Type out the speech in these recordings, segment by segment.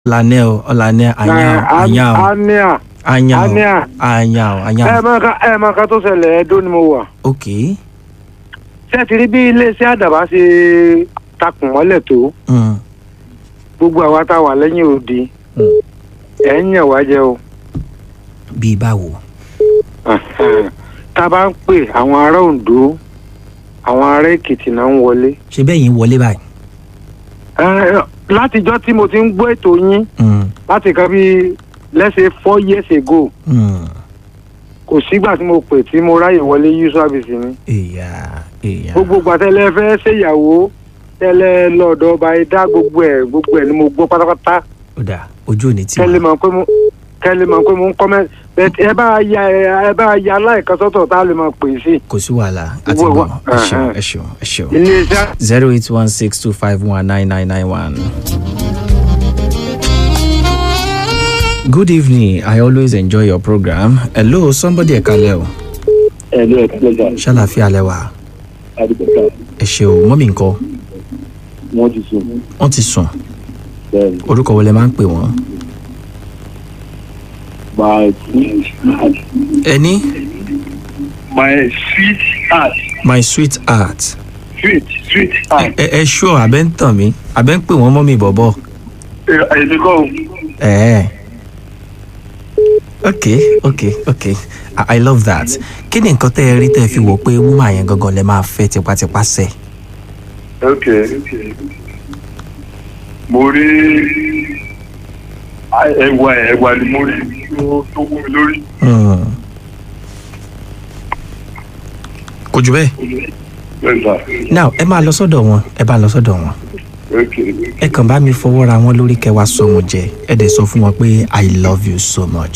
Ọ̀lànẹ́ o, Ọ̀lànẹ́ àyàn o, àyàn o, ania àyàn o, ania àyàn o, àyàn ẹ o. máa ka ẹ máa ka tó ṣẹlẹ̀ ẹdó ni mo wà Ok. ṣé ẹ ti rí bí iléeṣẹ́ àdàbà ṣe takùn mọ́lẹ̀ tó Mm. gbogbo àwa tá a wà lẹ́yìn òdi Mm. ẹ̀ ń yàn wá jẹ o Bíi báwo? tá a bá ń pè àwọn ará Oǹdó àwọn ará Èkìtì náà ń wọlé Ṣé bẹ́ẹ̀ yín wọlé báyìí? Ẹ, látijọ́ tí mo ti ń gbọ́ ètò yín Mm. láti kan bí lẹ́sẹ̀ four years ago Mm. kò sígbà tí mo pè tí mo ráyè wọlé yú sábìsì mi Ìyá ìyá. gbogbo gbàtẹ́lẹ̀ fẹ́ ṣèyàwó tẹ́lẹ̀ lọ́dọ̀ ọba ẹ̀dá gbogbo ẹ̀ gbogbo ẹ̀ ni mo gbọ́ pátápátá Ó dà ojú ò ní tì kẹ́lẹ́ wá. mọ̀ pé mo kẹ́lẹ́ mọ̀ pé mo ń kọ́mẹ́ bẹ́ẹ̀ ẹ bá ya ẹ bá ya aláìkan sọ́tọ̀ tá a lè máa pè sí Kò sí wàhálà àti Wo- gbọ́. wo- Ẹ ṣeun uh-huh. ẹ ṣeun ẹ ṣeun. iléeṣẹ́ zero eight one six two five one nine nine nine one. Good evening. I always enjoy your program. Hello, somebody ẹ̀kalẹ̀ o. ẹ̀lú ẹ̀ka lẹ́gà Ṣàlàfíà lẹ́wà. àdìgbòkà Ẹ ṣe o, mọ́mì ńkọ́. wọ́n ti sùn Wọ́n ti sùn. bẹ́ẹ̀ ni Orúkọ wo lẹ máa ń pè wọ́n? my sweet heart Ẹni my sweet heart my sweet heart. sweet sweet heart Ẹ ẹ ṣọ́ abẹ́ ń tàn mí. Abẹ́ ń pè wọ́n mọ́mì bọ̀bọ̀. èmi kọ́ o. Ẹ̀ẹ́. Okay, okay, okay. I, I love that. Kí ni nǹkan tẹ́ ẹ rí tẹ́ ẹ fi wò pé wúmà yẹn gangan lẹ máa fẹ́ tipátipá sẹ̀? ok mo rí ẹwà ẹwà ni mo rí tó tó wú mi lórí. Hmm. kò jù bẹ́ẹ̀. bẹ́ẹ̀ sà now ẹ máa lọ sọ́dọ̀ wọn ẹ bá lọ sọ́dọ̀ wọn ok ẹ kàn bá mi fọwọ́ ra wọn lórí kẹwàá sọ wọn jẹ ẹ dẹ̀ sọ fún wọn pé i love you so much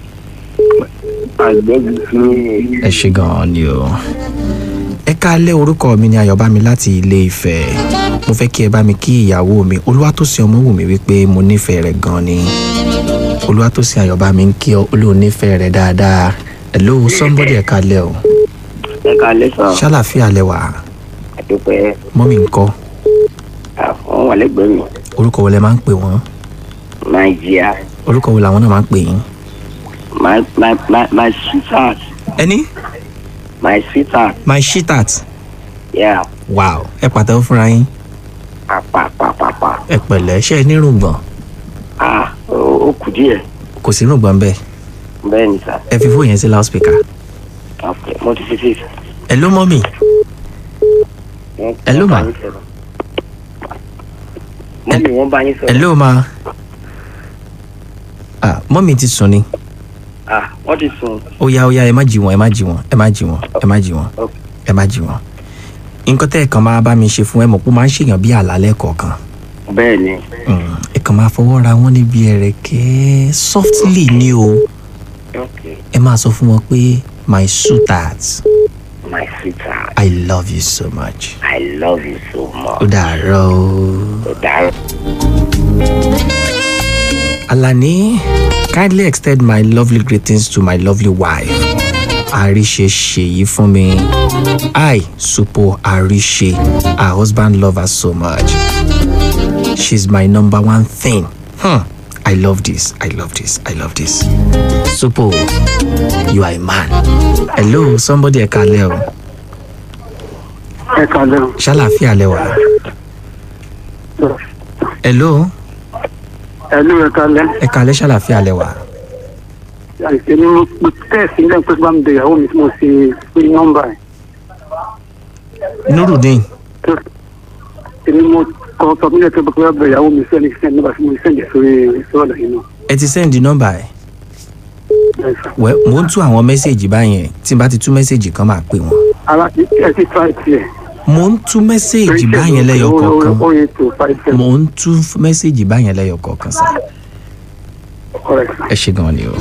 i love you so much. ẹ ṣe gan-an ni o. ẹ káalẹ́ orúkọ mi ni ayọ̀bámi láti ilé Ifẹ̀ mo fẹ́ kí ẹ bá mi kí ìyàwó mi olúwatósìn ọmọwùmí wípé mo nífẹ̀ẹ́ rẹ̀ gan ni olúwatósìn ayọ̀bámi ń kí ọ olóò nífẹ̀ẹ́ rẹ̀ dáadáa hello somebody ẹ káalẹ́ o ẹ kalẹ sàn ṣàlàfíà lẹ́wà àdúpẹ́ mọ́mì ńkọ́ àwọn wà lẹ́gbẹ̀ẹ́ mi orúkọ wo lẹ máa ń pè wọ́n nàìjíríà orúkọ wo làwọn náà máa ń pè yín. my my my my sweetheart ẹni my sweetheart my shitat yeah wow ẹ pàtẹ́wọ́ fúnra yín pàpàpàpàpà ẹ pẹ̀lẹ́ ṣe é nírùngbọ̀n ah ó ó kù díẹ̀ kò sí rùngbọ̀n bẹ́ẹ̀ bẹ́ẹ̀ ni sà ẹ fi fóònù yẹn sí loudspeaker ok mo ti fi sí. ẹ ló mọ́ mi Wọ́n- Hello, wọ́n bá ma. yín sọ̀rọ̀. mọ́mí wọ́n bá yín ẹ sọ̀rọ̀ ló ma ah mọ́ mi ti sùn ni ah wọ́n ti sùn ó yá ó yá ẹ má jí wọn ẹ má jí wọn ẹ má jí wọn ẹ má jí wọn Ok. ẹ má jí wọn nǹkan tẹ́ ẹ̀ kan máa bá mi ṣe fún ẹ mọ̀ pé ó máa ń ṣèyàn bí àlálẹ́ kọ̀ọ̀kan bẹ́ẹ̀ ni Mm, ẹ kàn máa fọwọ́ ra wọn níbi ẹ̀rẹ̀kẹ́ softly ni o ok ẹ máa sọ fún wọn pé my sweetheart my sweetheart i love you so much i love you so much ó dàárọ̀ o. ó dára. Alani, kindly extend my lovely greetings to my lovely wife. Arishe Sheyi fún mi. I, Supo Arishe, her husband love her so much. She's my number one thing. Hmm. I love this. I love this. I love this. Supo, you are a man. Hello, somebody ẹ̀kalẹ̀ o. ẹ kalẹ̀ o. Ṣàlàfíà lẹ wà. Hello, ẹ̀lú ẹ kalẹ̀ ẹ̀kalẹ̀ ṣàlàfíà lẹ wà. àìsè ni mo mo tẹ̀sí lẹ́yìn pé bá mi bẹ ìyàwó mi tí mo ṣe pé nọ́mbà ẹ̀ Nurudeen. tó èmi mo kọ́ sọ fún yẹn pé bá bẹ ìyàwó mi sẹ́ni sẹ́ni nígbà tí mo sẹ́ni sórí sọ́ọ̀dà yìí náà. ẹ ti send nọ́mbà ẹ̀. Bẹ́ẹ̀ sà. wẹ́ mo ń tú àwọn mẹ́sẹ̀gì báyẹn tí n bá ti tú mẹ́sẹ̀gì kan máa pè wọ́n. ara ẹ ti fa tiẹ̀. mo ń tú mẹ́sẹ̀gì báyẹn lẹ́yọ kọ̀ọ̀kan ó yẹ tó five seven. mo ń tú mẹ́sẹ̀gì báyẹn lẹ́yọ kọ̀ọ̀kan sá. correct sà. ẹ ṣe gan ni o.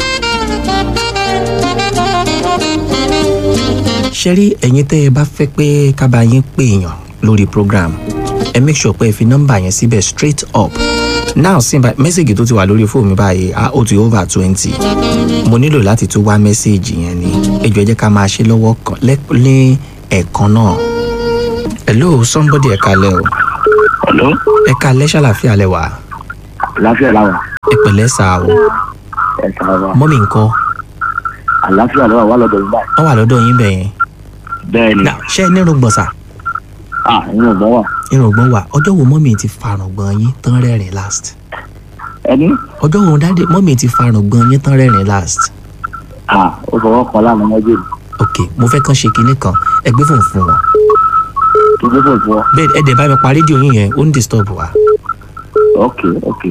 ṣe rí ẹ̀yin tẹ́ ẹ bá fẹ́ pé kábàá yín pè èèyàn lórí program ẹ make sure pé ẹ fi nọ́mbà yẹn síbẹ̀ straight up now sí bá mẹ́sẹ̀gì tó ti wà lórí fóònù mi báyìí á ó ti over twenty mo nílò láti tún wá mẹ́sẹ̀gì yẹn ni ẹ jọ̀ọ́ ẹ jẹ́ ká máa ṣe lọ́wọ́ kan lẹ́- ní ẹ̀ẹ̀kan náà hello somebody ẹ̀ka lẹ́ o hello ẹ̀ka lẹ́ ṣàlàfíà lẹ wà láfíà làwà ẹ pẹ̀lẹ́ sà o ẹ káàárọ̀ mọ́mì ńkọ́ àlàáfíà lọ́wọ́ wà lọ́dọ̀ yín báyìí wọ́n wà lọ́dọ̀ yín bẹ̀yẹn bẹ́ẹ̀ ni Now, ṣé ẹ nírùngbọ̀n sà ah inú ọgbọ́n wà irùngbọ̀n wà ọjọ́ wo mọ́mì ti farùngbọ̀n yín tán rẹ́rìn last ẹni ọjọ́ wo dáadé mọ́mì ti farùngbọ̀n yín tán rẹ́rìn last ah ó fọwọ́ kan lánàá mọ́jú mi ok mo fẹ́ kàn ṣe kinní kan ẹ gbé fóònù fún wọn kí ló bọ̀ fún ọ bẹ́ẹ̀ ẹ dẹ̀ bá mi pa rédíò yín yẹn ó ń disturb wa. ok ok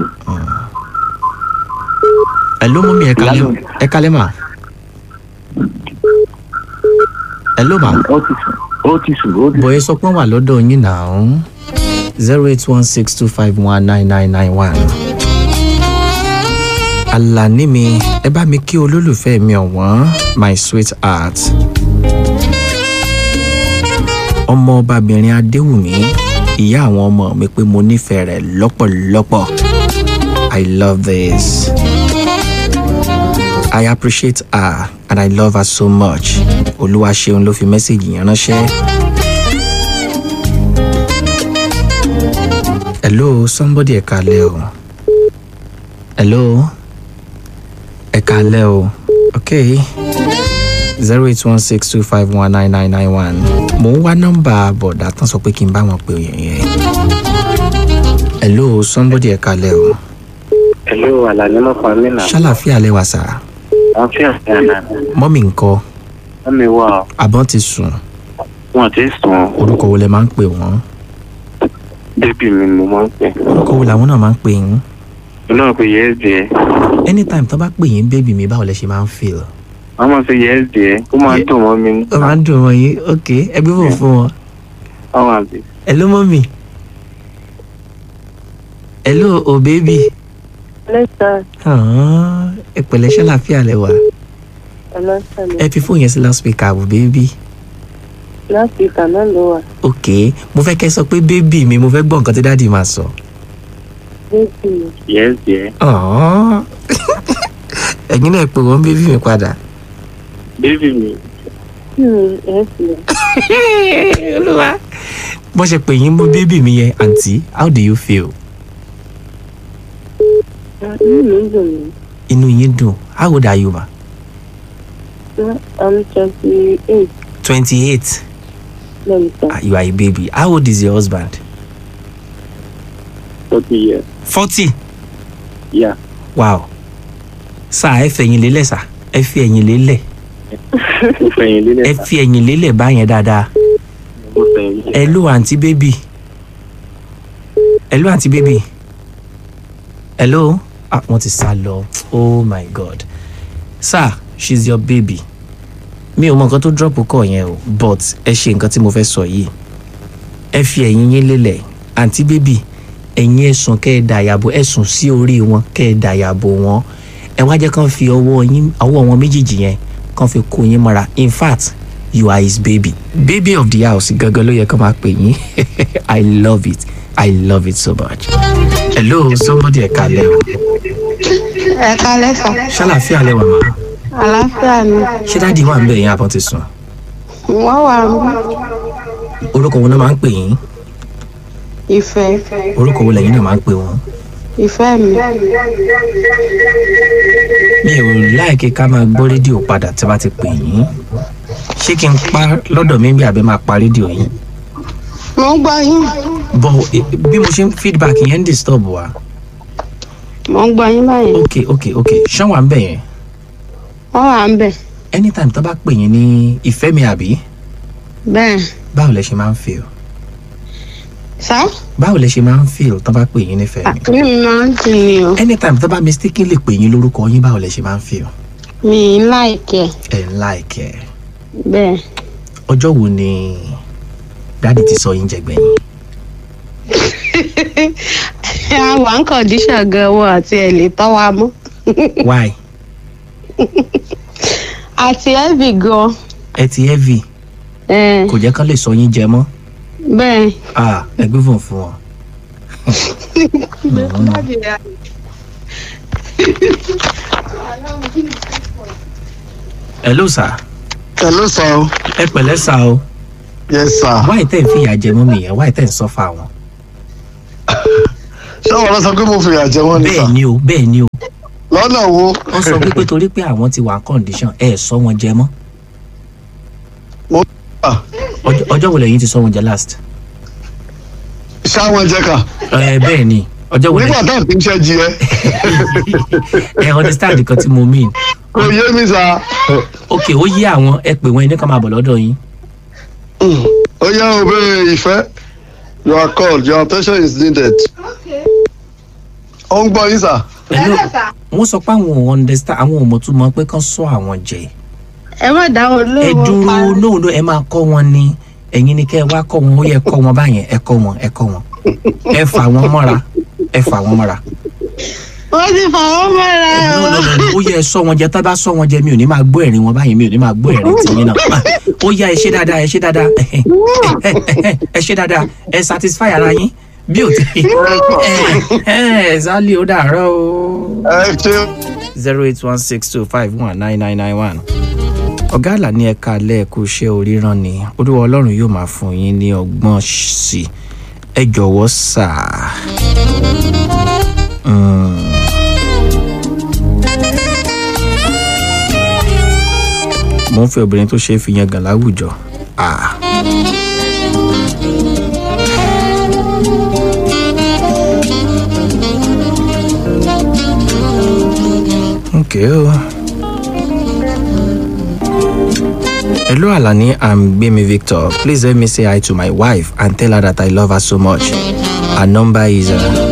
ẹ ló mọ́mì ẹ kalẹ́ Ìyá mi. ẹ kalẹ́ mà ẹ ló mà ó ti sùn ó ti sùn ó ti bọ̀yẹ sọ pé wọ́n wà lọ́dọ̀ yín náà zero eight one six two five one nine nine nine one. Àlàní mi ẹ bá mi kí olólùfẹ́ mi ọ̀wọ́n my sweet heart. ọmọ ọbabìnrin Adéwùmí ìyá àwọn ọmọ mi pé mo nífẹ̀ẹ́ rẹ̀ lọ́pọ̀lọpọ̀. I love this. I appreciate her and I love her so much. Olúwa ṣeun ló fi mẹ́sẹ̀gì yẹn ránṣẹ́. Hello, somebody ẹ kalẹ́ o. Hello, ẹ kalẹ́ o. Okay. zero eight one six two five one nine nine nine one. Mo ń wá nọ́mbà bọ̀dá tán sọ pé kí n bá wọn pè yẹn yẹn. Hello, somebody ẹ kalẹ́ o. Hello, Alani Mọ́fàmínà. Ṣálàfíà lẹ́wà sá. Àfíà Ghana. Mọ́mì ńkọ́, Wọ́n mi wá ọ. àbọ̀n ti sùn. Wọ́n ti sùn. Orúkọ wo lẹ máa ń pè wọ́n? Bébì mi mo máa ń pè. Orúkọ wo làwọn náà máa ń pè yín? Mo náà pe yes dear. Anytime tó bá pè yín bébì mi báwo lẹ ṣe máa ń feel? Wọ́n máa pe yes dear. Ó máa ń Ye- dùn mọ́ mi. Ó máa ń dùn wọ́n yín, ok, ẹ gbé fún fún wọn. Àwọn àbí. Hello mọ́mì. Hello o bébì. Lẹ́sà Ah, Ẹ pẹ̀lẹ́ ṣálàfíà lẹ́wà. ọlọ́sàlẹ̀ Ẹ fi fóònù yẹn sí loudspeaker àbò bébì. láti ìkànnà ló wà. Ok, mo fẹ́ kẹ́ sọ pé bébì mi mo fẹ́ gbọ́ nǹkan tí dáàdì máa sọ. Bébì mi. Yes dear. Ah. Ẹ̀yin náà pè wọ́n bébì mi padà. Bébì mi. Kí ni ẹ sì lọ? Olúwa. Bó ṣe pè yín mú bébì mi yẹn, àǹtí, how do you feel? Inú mi ń dùn mí. Inú yín dùn. How old are you ma? I'm twenty eight Twenty-eight. lẹ́mìtà. Ah, you are a baby. How old is your husband? Forty years. Forty. Yeah. Wow. Sá ẹ fẹ̀yìn lélẹ̀ sá. Ẹ fi ẹ̀yìn lélẹ̀. Mo fẹ̀yìn Ẹ lélẹ̀. fi ẹ̀yìn lélẹ̀ báyẹn dáadáa. Mo fẹ̀yìn lélẹ̀. Hello àǹtí bébì. Hello àǹtí bébì. Hello. Ah, wọ́n ti sá lọ. Oh my God. Sir, she's your baby. Mi ò mọ nǹkan tó drop kọ̀ yẹn o, but ẹ ṣe nǹkan tí mo fẹ́ sọ yìí. Ẹ fi ẹ̀yìn yín lélẹ̀. Àǹtí bébì, ẹ̀yin ẹ̀sùn kẹ́ ẹ dàyàbò ẹ̀sùn sí orí wọn kẹ́ ẹ dàyàbò wọn. Ẹ wá jẹ́ kán fi ọwọ́ yín ọwọ́ wọn méjèèjì yẹn kán fi kó yín mọ́ra. In fact, you are his baby. Baby of the house gangan ló yẹ kán máa pè yín. I love it. I love it so much. Hello, somebody ẹ kalẹ̀ o. Ẹ kalẹ́ sà. Ṣálàfíà lẹ́wà máa. Àlàáfíà ni. Ṣé dáàdi wà ń bẹ̀ yín àbọ̀ ti sùn? Wọ́n wà ń Orúkọ wo náà máa ń pè yín? ìfẹ́. Orúkọ wo lẹ́yìn náà máa ń pè wọ́n? Ìfẹ́ mi. Mi ò láìkí ká máa gbọ́ rédíò padà tí a bá ti pè yín. Ṣé kí n pa lọ́dọ̀ mi bí àbẹ́ máa pa rédíò yín? Mo ń gbọ́ yín. Bọ̀ eh, bí mo ṣe ń feedback yẹn ń disturb wa. Mo ń gbọ́ yín báyìí. Ok ok ok ṣán wà ń bẹ̀ yẹn? Wọ́n wà ń bẹ̀. Anytime tó bá pè yín ní ìfẹ́ mi àbí? Bẹ́ẹ̀. Báwo lẹ ṣe máa ń feel? Sá. Báwo lẹ ṣe máa ń feel tó bá pè yín nífẹ̀ẹ́ mi? Mi máa ń dùn ní o. Anytime tó bá mistakenly pè yín lórúkọ yín báwo lẹ ṣe máa ń feel? Mi ń láìkẹ́. Ẹ̀ ń láìkẹ́. Bẹ́ẹ̀. Ọjọ́ wo ni dáàdi ti sọ yín jẹgbẹ́yìn? Àwọn ń kọ̀díṣà gan wọ àti ẹ̀ lè tọ́ wa mọ́. Why? Àti ẹ̀bì gan. Ẹ ti heavy Ẹ̀, kò jẹ́ kán lè sọ yín jẹ mọ́. Bẹ́ẹ̀. Ah, ẹ gbé fún fún wọn. Hello sir, Hello, sir. ẹ pẹ̀lẹ́ sá o. Yes, sir. Wáyé tẹ̀ ń fìyà jẹ mọ́ mi yẹn, wáyé tẹ̀ ń sọ́fà wọn. ṣé àwọn ọlọ́sọ pé mo fìyà jẹ wọ́n ní sà bẹ́ẹ̀ ni o bẹ́ẹ̀ ni o lọ́nà wo wọ́n sọ wípé torí pé àwọn ti wà condition ẹ̀ sọ wọn jẹ mọ́ mo à Ọjọ́- ọjọ́ wo lẹ́yìn ti sọ wọn jẹ last. ṣáwọn jẹ kà ẹ bẹ́ẹ̀ ni ọjọ́ wo nígbà lẹ́yìn táwọn kì í ṣe jí ẹ ẹ understand nǹkan tí mo mean kò yé mi sà ok ó yé àwọn ẹ pè wọn ẹni kan máa bọ̀ lọ́dọ̀ yín ó yẹ òbí ìfẹ́ you are called your attention is needed ó ń gbọ́ yín sà Hello. wọ́n sọ pé àwọn ò understand àwọn ò mọ̀ tún mọ̀ pé kán sọ àwọn jẹ ẹ má dá wọn ẹ lóhùn dúró pa- no no ẹ máa kọ́ wọn ni ẹ̀yin ni kẹ́ ẹ wá kọ́ wọn ó yẹ kọ́ wọn báyẹn ẹ kọ́ wọn ẹ kọ́ wọn ẹ fà wọn mọ́ra ẹ fà wọn mọ́ra wọ́n ti fà wọ́n mọ́ra no o. no no ó yẹ ẹ sọ wọn jẹ tá bá sọ wọn jẹ mi ò ní máa gbọ́ ẹ̀rín wọn báyìí mi ò ní máa gbọ́ ẹ̀rín tìyín náà Ah, ó yá ẹ ṣe dáadáa ẹ ṣe dáadáa ẹ ṣe dáadáa ẹ satisfy ara yín bí ò tí ẹ ẹ zálì ó dàárọ̀ o ẹ ṣe zero eight one six two five one nine nine nine one. ọ̀gá àlà ní ẹ̀ka lẹ́ẹ̀kú iṣẹ́ oríran ni olúwa ọlọ́run yóò máa fún yín ní ọgbọ́n sí i ẹ jọ̀wọ́ sà. Mm. mo ń fẹ́ obìnrin tó ṣe é fi yan gàn láwùjọ. Ah. Okay. o. Hello Alani, I'm Gbemi Victor. Please let me say hi to my wife and tell her that I love her so much. Her number is uh,